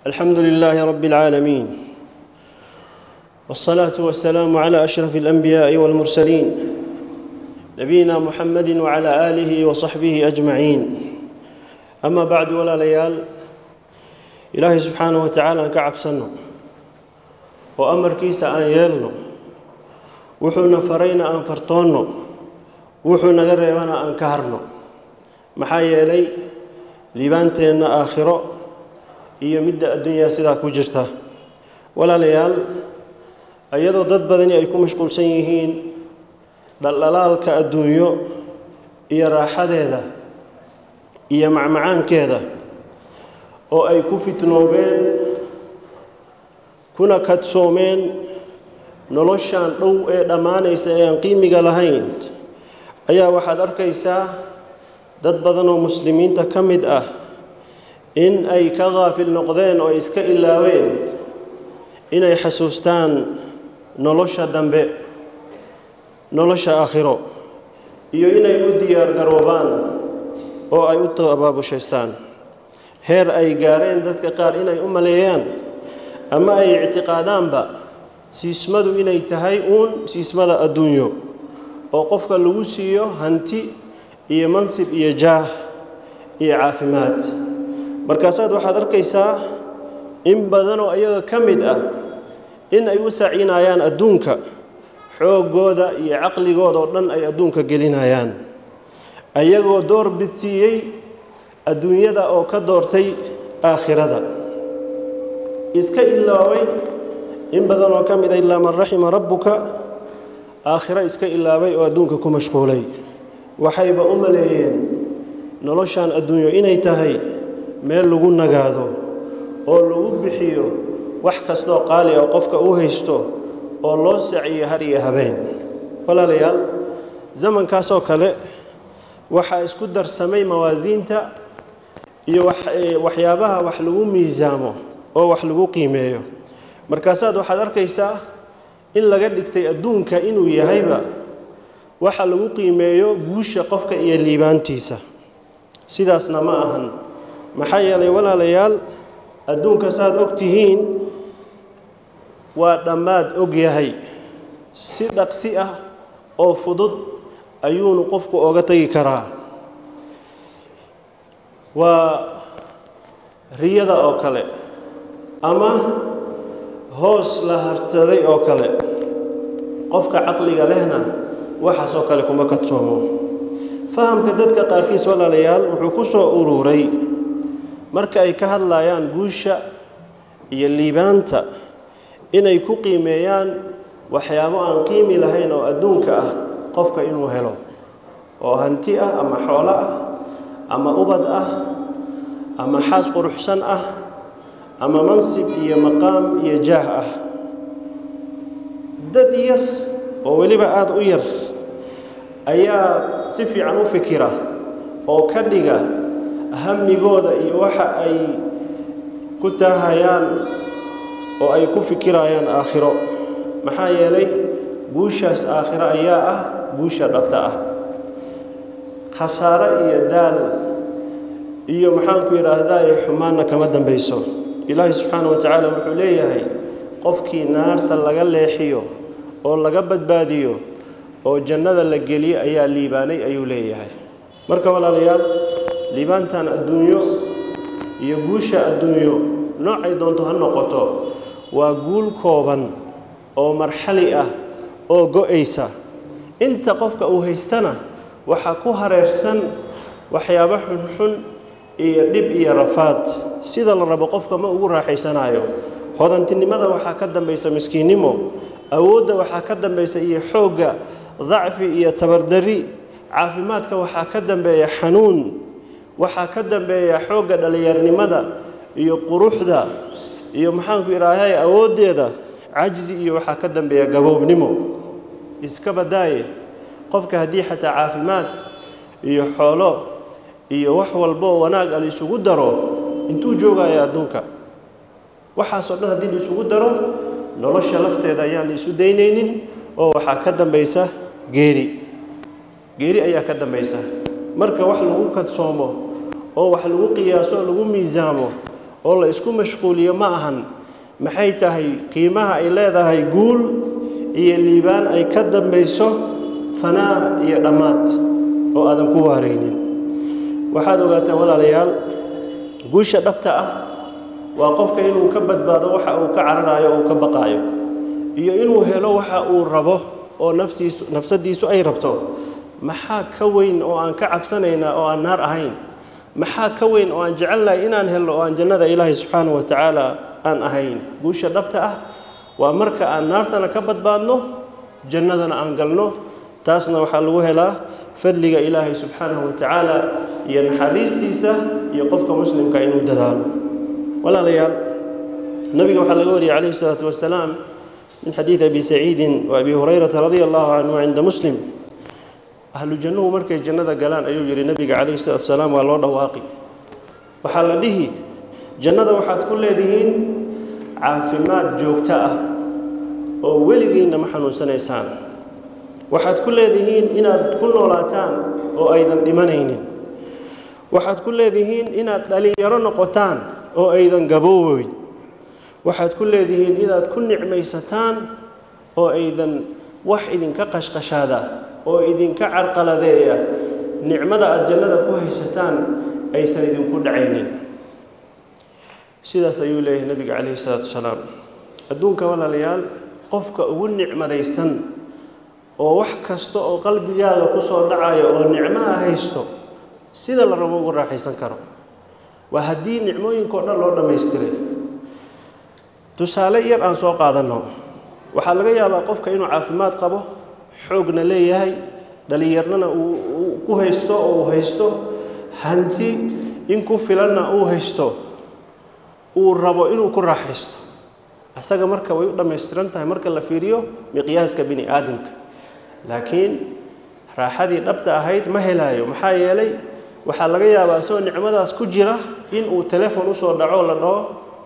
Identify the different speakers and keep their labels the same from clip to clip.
Speaker 1: الحمد لله رب العالمين والصلاة والسلام على أشرف الأنبياء والمرسلين نبينا محمد وعلى آله وصحبه أجمعين أما بعد ولا ليال إلهي سبحانه وتعالى كعب سنه وأمر كيس أن يلنو وحونا فرينا أن فرطونو وحونا قريبنا أن كهرنو محايا لي liibaanteenna aakhiro iyo midda adduunyaa sidaa ku jirta walaalayaal iyadoo dad badani ay ku mashquulsan yihiin dhaldhalaalka adduunyo iyo raaxadeeda iyo macmacaankeeda oo ay ku fitnoobeen kuna kadsoomeen noloshan dhow ee dhammaanaysa ee aan qiimiga lahayn ayaa waxaad arkaysaa dad badan oo muslimiinta ka mid ah in ay ka qaafil noqdeen oo ay iska ilaaween inay xasuustaan nolosha dambe nolosha aakhiro iyo inay u diyaar garoobaan oo ay u tabaabushaystaan heer ay gaareen dadka qaar inay u maleeyaan ama ay ictiqaadaanba siismadu inay tahay uun siismada adduunyo oo qofka lagu siiyo hanti iyo mansib iyo jaah iyo caafimaad markaasaad waxaad arkaysaa in badanoo iyaga ka mid ah in ay u sacinayaan adduunka xooggooda iyo caqligooda oo dhan ay adduunka gelinayaan ayagoo door bidsiiyey adduunyada oo ka doortay aakhirada iska ilaaway in badanoo ka mid a ilaa man raxima rabbuka aakhiro iska ilaabay oo adduunka ku mashquulay waxayba u maleeyeen noloshan adduunyo inay tahay meel lagu nagaado oo lagu bixiyo wax kastoo qaali oo qofka u haysto oo loo saciyo har iyo habeen walaalayaal zamankaasoo kale waxaa isku darsamay mawaasiinta iyo waxyaabaha wax lagu miisaamo oo wax lagu qiimeeyo markaasaad waxaad arkaysaa in laga dhigtay adduunka inuu yahayba waxa lagu qiimeeyo guusha qofka iyo liibaantiisa sidaasna ma ahan maxaa yeelay walaalayaal adduunka saaad og tihiin waa dhammaad og yahay si dhaqsi ah oo fudud ayuunu qofku oga tegi karaa waa riyada oo kale ama hoos la harsaday oo kale qofka caqliga lehna waxaasoo kale kuma kadsoomo fahamka dadka qaarkiis walaalayaal wuxuu ku soo uruuray marka ay ka hadlayaan guusha iyo liibaanta inay ku qiimeeyaan waxyaabo aan qiimi lahayn oo adduunka ah qofka inuu helo oo hanti ah ama xoolo ah ama ubad ah ama xaas quruxsan ah ama mansib iyo maqaam iyo jaah ah dad yar oo weliba aada u yar ayaa si fiican u fikira oo ka dhiga hamigooda iyo waxa ay ku taahayaan oo ay ku fikirayaan aakhiro maxaa yeelay guushaas aakhiro ayaa ah guusha dhabta ah khasaare iyo daal iyo maxaanku yidhaahdaa xumaanna kama dambayso ilaahi subxaana wa tacaala wuxuu leeyahay qofkii naarta laga leexiyo oo laga badbaadiyo oo jannada la geliyo ayaa liibaanay ayuu leeyahay marka walaalayaal liibaantan adduunyo iyo guusha adduunyo noocay doonto ha noqoto waa guul kooban oo marxali ah oo go-aysa inta qofka uu haystana waxaa ku hareersan waxyaabo xunxun iyo dhib iyo rafaad sida la rabo qofka ma ugu raaxaysanaayo hodantinimada waxaa ka dambaysa miskiinnimo awoodda waxaa ka dambaysa iyo xoogga dacfi iyo tabardari caafimaadka waxaa ka dambeeya xanuun waxaa ka dambeeya xoogga dhallinyarnimada iyo quruxda iyo maxaanku idhaahay awooddeeda cajzi iyo waxaa ka dambeeya gaboobnimo iska badaaye qofka haddii xataa caafimaad iyo xoolo iyo wax walboo wanaag a la isugu daro intuu joogaya adduunka waxaasoo dhan haddii la isugu daro nolosha lafteeda ayaan la isu daynaynin oo waxaa ka dambaysa geeri geeri ayaa ka dambaysa marka wax lagu kadsoomo oo wax lagu qiyaaso lagu miisaamo oo la isku mashquuliyo ma ahan maxay tahay qiimaha ay leedahay guul iyo liibaan ay ka dambayso fanaa iyo dhammaad oo aadan ku waaraynin waxaad ogaataan walaalayaal guusha dhabta ah waa qofka inuu ka badbaado waxa uu ka cararayo oo uu ka baqaayo iyo inuu helo waxa uu rabo oo nafsiisu nafsadiisu ay rabto maxaa ka weyn oo aan ka cabsanaynaa oo aan naar ahayn maxaa ka weyn oo aan jecelnahay inaan helno oo aan jannada ilaahay subxaanahu wa tacaala aan ahayn guusha dhabta ah waa marka aan naartana ka badbaadno jannadana aan galno taasna waxaa lagu helaa fadliga ilaahay subxaanahu wa tacaala iyo naxariistiisa iyo qofka muslimka inuu dadaalo walaalayaal nabiga waxaa laga wariyay calayhi salaatu wasalaam min xadiidi abi saciidin wa abi hurayrata radia allahu canhu cinda muslim ahlu jannuhu markay jannada galaan ayuu yidhi nabiga calayhi salatu wasalaam waa loo dhawaaqi waxaa la dhihi jannada waxaad ku leedihiin caafimaad joogto ah oo weligiinna ma xanuunsanaysaan waxaad ku leedihiin inaad ku noolaataan oo aydan dhimanaynin waxaad ku leedihiin inaad dhalinyaro noqotaan oo aydan gabooweyn waxaad ku leedihiin inaad ku nicmaysataan oo aydan wax idinka qashqashaada oo idinka carqaladeeya nicmada aada jannada ku haysataan aysan idinku dhacaynin sidaas ayuu leeyahay nabiga calayhi salaatu wasalaam adduunka walaalayaal qofka ugu nicmadaysan oo wax kasta oo qalbigaaga ku soo dhacayo oo nicmaha haysto sida la rabo ugu raaxaysan karo waa haddii nicmooyinka o dhan loo dhammaystiray tusaale yar aan soo qaadanno waxaa laga yaabaa qofka inuu caafimaad qabo xoogna leeyahay dhalinyarnana uu ku haysto oo uu haysto hanti in ku filanna uu haysto uu rabo inuu ku raaxaysto asaga marka way u dhammaystiran tahay marka la fiiriyo miqyaaska bini aadamka laakiin raaxadii dhabta ahayd ma helaayo maxaa yeelay waxaa laga yaabaa isagoo nicmadaas ku jira in uu telefon usoo dhaco la dhaho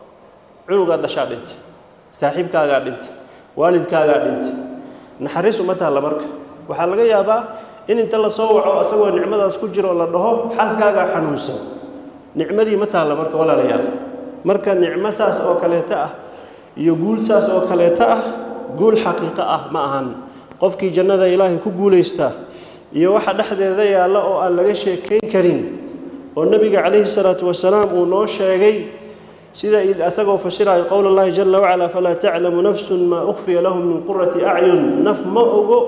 Speaker 1: cunugaa dashaa dhintay saaxiibkaagaa dhintay waalidkaagaa dhintay naxariis uma taalla marka waxaa laga yaabaa in inta la soo waco isagoo nicmadaas ku jira oo la dhaho xaaskaagaa xanuunsan nicmadii ma taalla marka walaalayaal marka nicmo saas oo kaleeto ah iyo guul saas oo kaleeto ah guul xaqiiqo ah ma ahan qofkii jannada ilaahay ku guulaysta iyo waxa dhexdeeda yaalla oo aan laga sheekayn karin oo nebiga calayhi salaatu wasalaam uu noo sheegay sida asagoo fasirayo qowl allahi jala wacala falaa taclamu nafsun maa ukhfiya lahum min qurati acyun naf ma ogo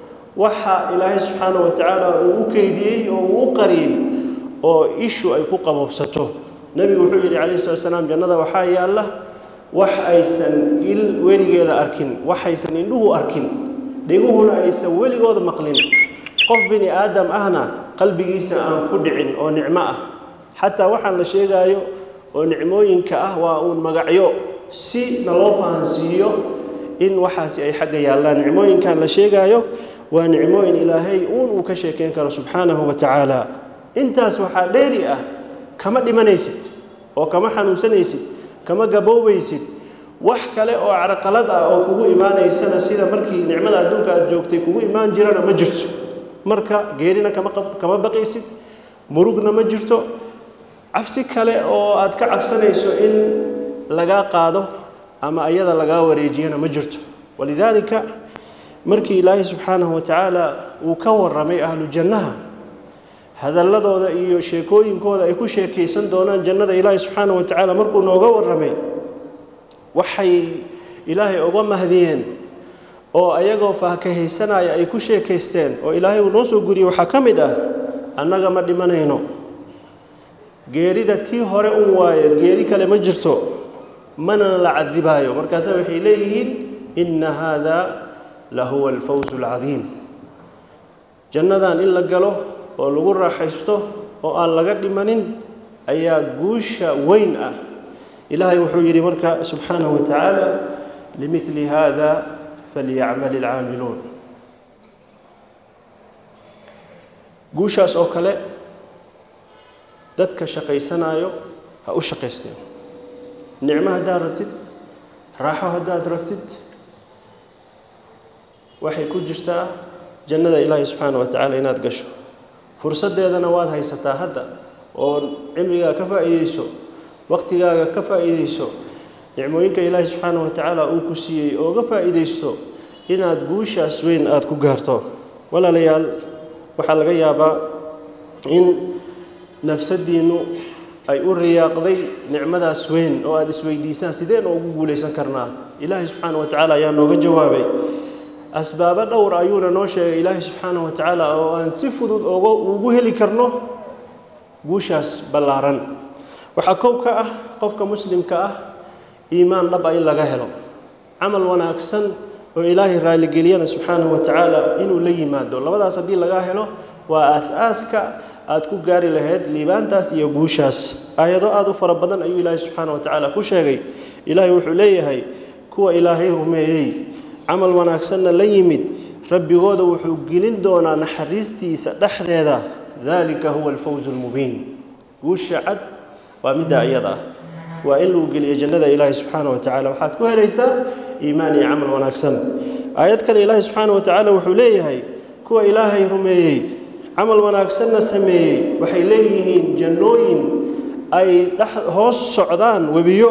Speaker 1: waxa ilaahay subxaanahu wa tacaala uu u keydiyey oo uu u qariyey oo ishu ay ku qaboobsato nebigu wuxuu yidhi calayhi salatu wasalaam jannada waxaa yaalla wax aysan il weligeeda arkin waxaysan indhuhu arkin dhiguhuna aysan weligooda maqlin qof bini aadam ahna qalbigiisa aan ku dhicin oo nicmo ah xataa waxaan la sheegaayo oo nicmooyinka ah waa uun magacyo si naloo fahansiiyo in waxaasi ay xagga yaallaan nicmooyinkan la sheegaayo waa nicmooyin ilaahay uun uu ka sheekeyn karo subxaanahu wa tacaala intaas waxaa dheeri ah kama dhimanaysid oo kama xanuunsanaysid kama gaboobaysid wax kale oo carqalad ah oo kugu imaanaysana sida markii nicmada adduunka aad joogtay kugu imaan jirana ma jirto marka geerina kama kama baqaysid murugna ma jirto cabsi kale oo aad ka cabsanayso in lagaa qaado ama ayada lagaa wareejiyana ma jirto walidaalika markii ilaahay subxaanahu wa tacaala uu ka warramay ahlu jannaha hadalladooda iyo sheekooyinkooda ay ku sheekaysan doonaan jannada ilaahay subxaanahu wa tacaala markuu nooga warramay waxay ilaahay uga mahdiyeen oo ayagoo faahkahaysanaya ay ku sheekaysteen oo ilaahay uu noo soo guriyey waxaa ka mid ah annaga ma dhimanayno geerida tii hore un waaye geeri kale ma jirto mana la cadibaayo markaasa waxay leeyihiin inna haada la huwa alfawzu alcadiim jannadan in la galo oo lagu raaxaysto oo aan laga dhimanin ayaa guusha weyn ah ilaahay wuxuu yidhi marka subxaanahu wa tacaala limili hada falyacmal ilcaamiluun guushaas oo kale dadka shaqaysanayo ha u shaqaysteen nicmo haddaad rabtid raaxo haddaad rabtid waxay ku jirtaa jannada ilaahay subxaana wa tacaala inaad gasho fursaddeedana waad haysataa hadda oo cimrigaa ka faa'iideyso waqtigaaga ka faa'iidayso nicmooyinka ilaahay subxaanahu wa tacaala uu ku siiyey ooga faa'iidaysto inaad guushaas weyn aada ku gaarto walaalayaal waxaa laga yaabaa in nafsadiinnu ay u riyaaqday nicmadaas weyn oo aada isweydiisaan sideen ugu guulaysan karnaa ilaahay subxaana wa tacaala ayaa nooga jawaabay asbaabo dhowr ayuuna noo sheegay ilaahay subxaana wa tacaala oo aan si fudud oga ugu heli karno guushaas ballaaran waxaa kow ka ah qofka muslimka ah iimaan dhab a in laga helo camal wanaagsan oo ilaahay raaligeliyana subxaanahu wa tacaala inuu la yimaado labadaas haddii laga helo waa aas-aaska aada ku gaari lahayd liibaantaas iyo guushaas aayado aada u fara badan ayuu ilaahay subxaana wa tacaala ku sheegay ilaahay wuxuu leeyahay kuwa ilaahay rumeeyey camal wanaagsanna la yimid rabbigooda wuxuu gelin doonaa naxariistiisa dhexdeeda dalika huwa alfawzu almubiin guusha cad waa middaa iyada ah waa in lagu geliyo jannada ilaahay subxaana wa tacala waxaad ku helaysaa iimaan iyo camal wanaagsan aayad kale ilaahay subxaana wa tacaala wuxuu leeyahay kuwa ilaahay rumeeyey camal wanaagsanna sameeyey waxay leeyihiin jannooyin ay dhex hoos socdaan webiyo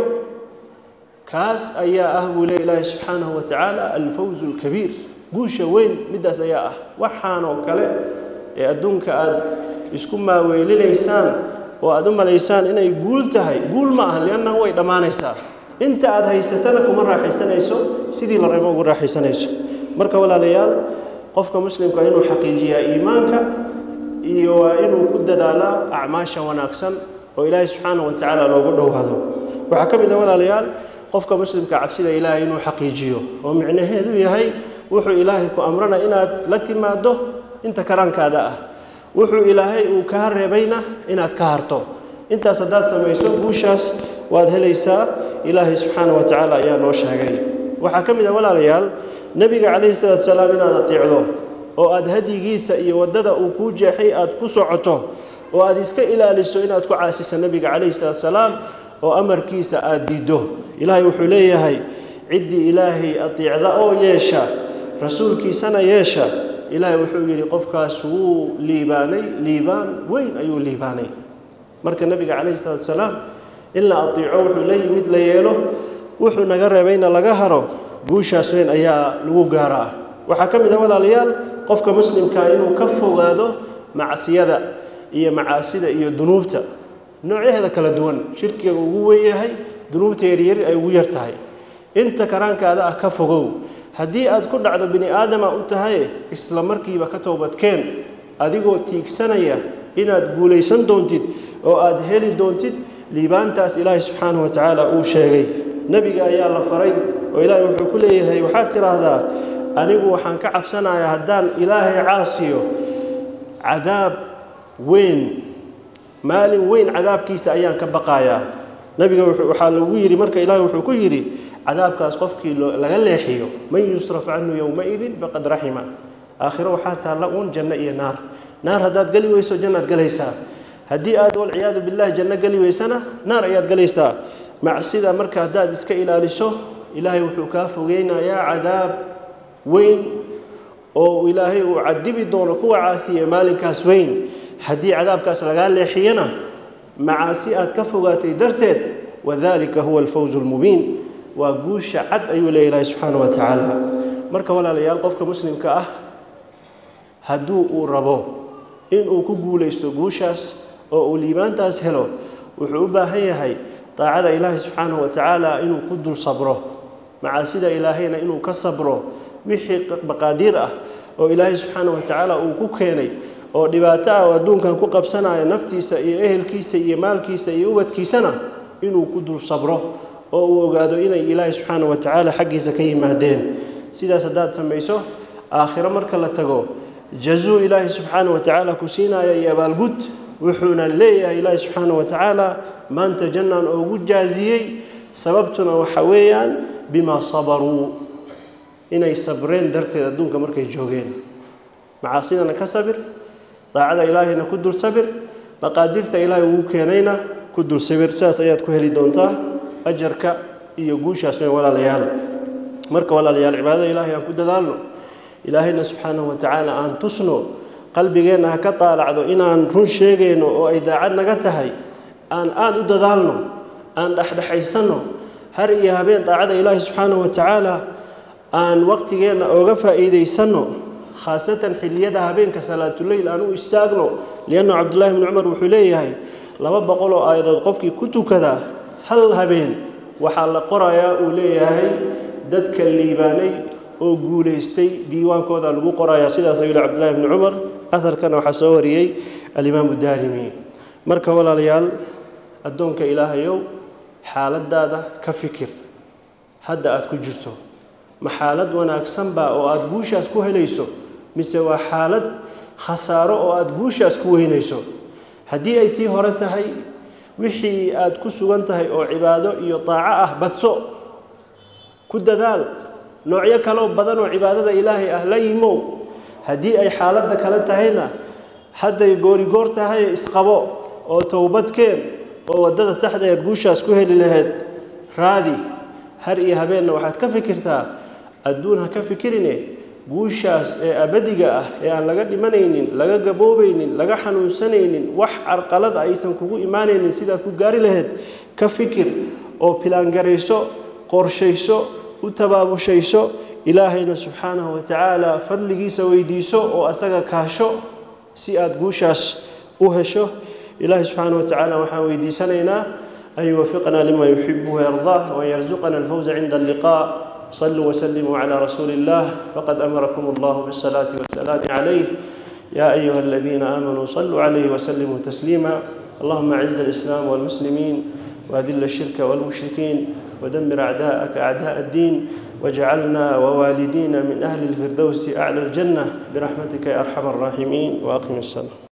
Speaker 1: kaas ayaa ah buu leey ilaahay subxaanahu wa tacaala alfawzu alkabiir guusha weyn middaas ayaa ah waxaanoo kale ee adduunka aada isku maaweelinaysaan oo aada u malaysaan inay guul tahay guul ma aha liannahu way dhammaanaysaa inta aada haysatana kuma raaxaysanayso sidii la rabo ugu raaxaysanayso marka walaalayaal qofka muslimka inuu xaqiijiyaa iimaanka iyo waa inuu ku dadaalaa acmaasha wanaagsan oo ilaahay subxaana wa tacaala loogu dhowaado waxaa ka mid ah walaalayaal qofka muslimka cabsida ilaahay inuu xaqiijiyo oo micnaheedu yahay wuxuu ilaahay ku amrana inaad la timaado inta karaankaada ah wuxuu ilaahay uu kaa reebayna inaad ka harto intaas haddaad samayso guushaas waad helaysaa ilaahay subxaana wa tacaala ayaa noo sheegay waxaa ka mid ah walaalayaal nebiga calayhi salaatu salaam inaad ateecdo oo aada hadyigiisa iyo waddada uu kuu jeexay aada ku socoto oo aada iska ilaaliso inaad ku caasiso nebiga calayhi salaatu salaam oo amarkiisa aada diiddo ilaahay wuxuu leeyahay ciddii ilaahay ateecda oo yeesha rasuulkiisana yeesha ilaahay wuxuu yidhi qofkaas wuu liibaanay liibaan weyn ayuu liibaanay marka nebiga calayhi salaatu salaam in la ateeco wuxuu la yimid la yeelo wuxuu naga reebayna laga haro guushaas weyn ayaa lagu gaaraa waxaa ka mid ah walaalayaal qofka muslimka inuu ka fogaado macsiyada iyo macaasida iyo dunuubta noocyaheeda kala duwan shirkiga ugu wen yahay dunuubta yaryari ay ugu yar tahay inta karaankaada ah ka fogow haddii aad ku dhacdo bini aadama u tahay isla markiiba ka toobadkeen adigoo tiigsanaya inaad guulaysan doontid oo aad heli doontid liibaantaas ilaahay subxaanahu wa tacaala uu sheegay nebiga ayaa la faray oo ilaahay wuxuu ku leeyahay waxaad tidhaahdaa anigu waxaan ka cabsanayaa haddaan ilaahay caasiyo cadaab weyn maalin weyn cadaabkiisa ayaan ka baqayaa nebiga waxaa lagu yidhi marka ilaahay wuxuu ku yidhi cadaabkaas qofkii laga leexiyo man yusraf canhu yowmaidin faqad raxima aakhiro waxaa taalla uun janno iyo naar naar haddaad geli weyso jannaad galaysaa haddii aad walciyaadu billahi janno geli weysana naar ayaad galaysaa macsida marka haddaad iska ilaaliso ilaahay wuxuu kaa fogeynayaa cadaab weyn oo ilaahay uu cadibi doono kuwa caasiya maalinkaas weyn haddii cadaabkaas lagaa leexiyana macaasi aad ka fogaatay darteed wadalika huwa alfawzu almubiin waa guusha cad ayuu leeya ilaahay subxaana wa tacaala marka walaalayaal qofka muslimka ah hadduu uu rabo inuu ku guulaysto guushaas oo uu liibaantaas helo wuxuu u baahan yahay daacada ilaahay subxaanahu wa tacaala inuu ku dul sabro macaasida ilaahayna inuu ka sabro wixii maqaadiir ah oo ilaahay subxaanahu wa tacaala uu ku keenay oo dhibaato ah oo adduunkan ku qabsanaya naftiisa iyo ehelkiisa iyo maalkiisa iyo ubadkiisana inuu ku dul sabro oo uu ogaado inay ilaahay subxaanahu wa tacaala xaggiisa ka yimaadeen sidaas haddaad samayso aakhiro marka la tago jazuu ilaahay subxaanahu wa tacaala ku siinaya iyo abaalgud wuxuuna leeyahay ilaahay subxaanahu wa tacaala maanta jannaan oogu jaaziyey sababtuna waxa weeyaan bimaa sabaruu inay sabreen darteed adduunka markay joogeen macaasidana ka sabir daacada ilaahayna ku dul sabir maqaadirta ilaahay ugu keenayna ku dul sabir sidaas ayaad ku heli doontaa ajarka iyo guushaas weyn walaalayaal marka walaalayaal cibaadada ilaahay aan ku dadaalno ilaahayna subxaanahu wa tacaala aan tusno qalbigeenna ha ka taalacdo inaan run sheegayno oo ay daacad naga tahay aan aada u dadaalno aan dhexdhexaysanno har iyo habeen daacada ilaahi subxaanahu wa tacaala aan waqtigeenna ooga faa'iidaysanno khaasatan xilliyada habeenka salaatuleyl aan u istaagno liannu cabdullaahi bni cumar wuxuu leeyahay laba boqol oo aayadood qofkii ku tukada hal habeen waxaa la qorayaa uu leeyahay dadka liibaanay oo guulaystay diiwaankooda lagu qorayaa sidaas ayuu yihi cabdullahi bni cumar aharkana waxaa soo wariyey alimaamu daarimi marka walaalayaal addoonka ilaahayow xaaladaada ka fikir hadda aada ku jirto ma xaalad wanaagsan baa oo aada guushaas ku helayso mise waa xaalad khasaaro oo aada guushaas ku weynayso haddii ay tii hore tahay wixii aada ku sugan tahay oo cibaado iyo daaco ah badso ku dadaal noocyo kaloo badan oo cibaadada ilaahay ah la yimow haddii ay xaaladda kale tahayna hadday goorigoor tahay isqabo oo towbadkeen oo waddada saxda eed guushaas ku heli lahayd raadi har iyo habeenna waxaad ka fikirtaa adduun ha ka fikirine guushaas ee abadiga ah ee aan laga dhimanaynin laga gaboobaynin laga xanuunsanaynin wax carqalada aysan kugu imaanaynin sidaad ku gaari lahayd ka fikir oo pilaangarayso qorshayso u tabaabushayso ilaahayna subxaanahu wa tacaala fadligiisa weydiiso oo asaga kaasho si aada guushaas u hesho ilaahay subxaanahu wa tacaala waxaan weydiisanaynaa an yuwafiqna lima yuxibu wayardaah waan yarzuqana alfawza cinda alliqaa صلوا وسلموا على رسول الله فقد أمركم الله بالصلاة والسلام عليه يا أيها الذين آمنوا صلوا عليه وسلموا تسليما اللهم أعز الإسلام والمسلمين وأذل الشرك والمشركين ودمر أعداءك أعداء الدين واجعلنا ووالدينا من أهل الفردوس أعلى الجنة برحمتك يا أرحم الراحمين وأقم الصلاة